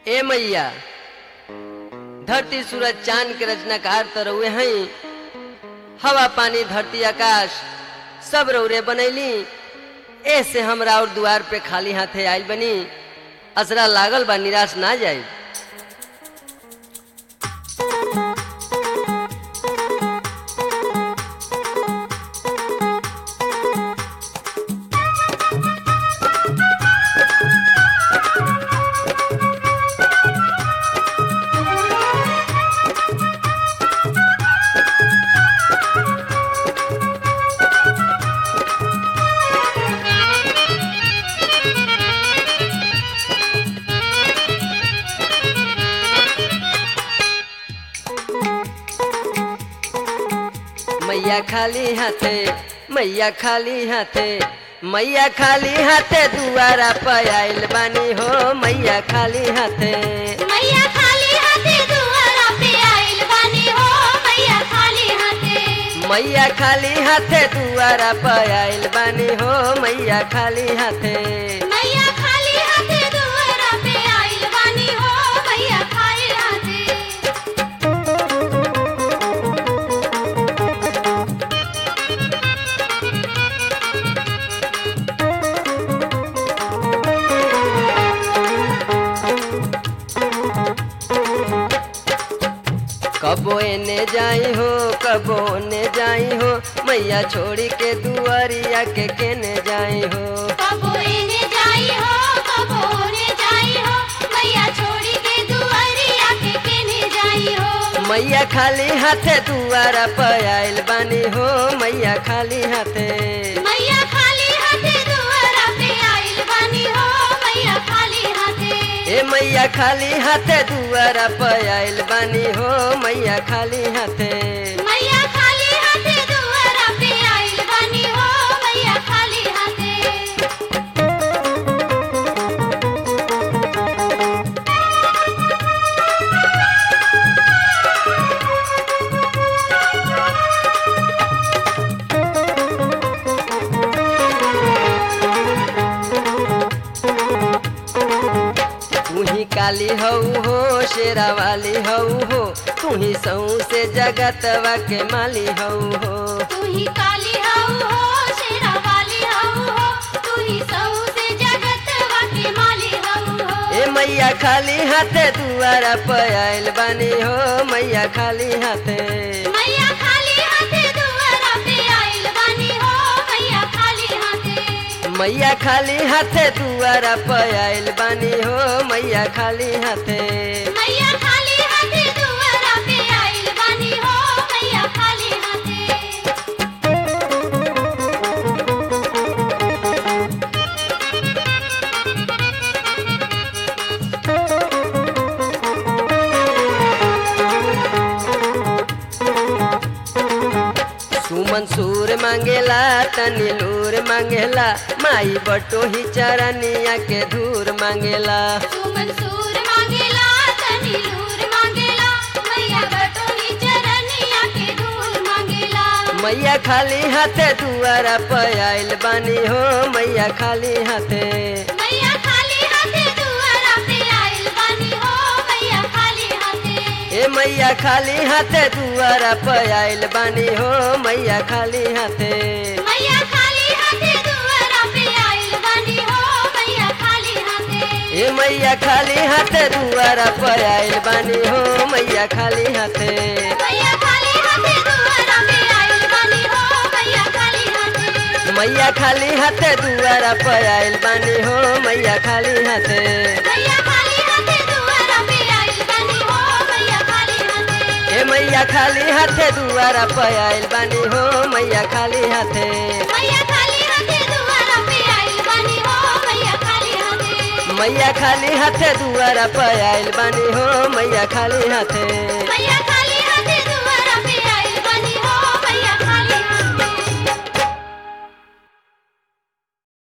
ए मैया धरती सूरज चांद के रचनाकार तो रउए हई हवा पानी धरती आकाश सब रौरे बनैली ऐसे हमरा और दुआर पे खाली हाथे आइल बनी असरा लागल बा निराश ना जाए मैया खाली हाथे मैया खाली हाथे मैया खाली हाथे दुआरा पे आइल बानी हो मैया खाली हाथे मैया खाली हाथे दुआरा पे आइल बानी हो मैया खाली हाथे मैया खाली हाथे दुआरा पे आइल बानी हो मैया खाली हाथे मैया खाली हाथे दुआरा पे आइल बानी हो मैया खाली हाथे कबो एने जाई हो कबो ने जाई हो मैया छोड़ी के दुआरिया के केने जाई हो कबो एने जाई हो कबो ओने जाई हो मैया छोड़ी के दुआरिया के केने जाई हो मैया खाली हाथे दुआरा पे आइल बानी हो मैया खाली हाथे मैया खाली हाथे दुआरा पे आइल बानी हो मैया खाली हाथे ए मैया खाली हाथे दुआरा पे आइल बानी हो मैया खाली हाथे मैया खाली हाथे दुआरा पे आइल बानी हो मैया खाली हाथे तू ही काली हऊ हो शेरा वाली हऊ हो तू ही सऊ से जगतवा के माली हऊ हो तू ही काली हऊ हो शेरा वाली हऊ हो तू ही सऊ से जगत वाके माली हऊ हो ए मैया खाली हाथे दुआरा पे आइल बानी हो मैया खाली हाथे मैया खाली हाथे दुआरा पे आइल बानी हो मैया खाली हाथे मैया खाली हाथे दुआरा पे आइल बानी हो मैया खाली हाथे मैया खाली हाथे दुआरा पे आइल बानी हो मैया खाली हाथे सुमन सूर मांगेला तनी लूर मांगेला माई बटो ही चरनिया के धूर मांगेला तू मंसूर मांगेला तनी नूर मांगेला मैया बटोनी चरनिया के धूल मांगेला मैया खाली हाथे दुआरा पे आइल बानी हो मैया खाली हाथे मैया खाली हाथे दुआरा पे आइल बानी हो मैया खाली हाथे ए मैया खाली हाथे दुआरा पे आइल बानी हो मैया खाली हाथे मैया खाली हाथे दुआरा पे आइल बानी हो मैया खाली हाथे ए मैया खाली हाथे दुआरा पे आइल बानी हो मैया खाली हाथे मैया खाली हाथे दुआरा पे आइल बानी हो मैया खाली हाथे मैया खाली हाथे दुआरा पे आइल बानी हो मैया खाली हाथे मैया खाली हाथे दुआरा पे आइल बानी हो मैया खाली हाथे ए मैया खाली हाथे दुआरा पे आइल बानी हो मैया खाली हाथे मैया खाली हाथे दुआरा पे आइल बानी हो मैया खाली हाथे मैया खाली हाथे दुआरा पे आइल बानी हो मैया खाली हाथे मैया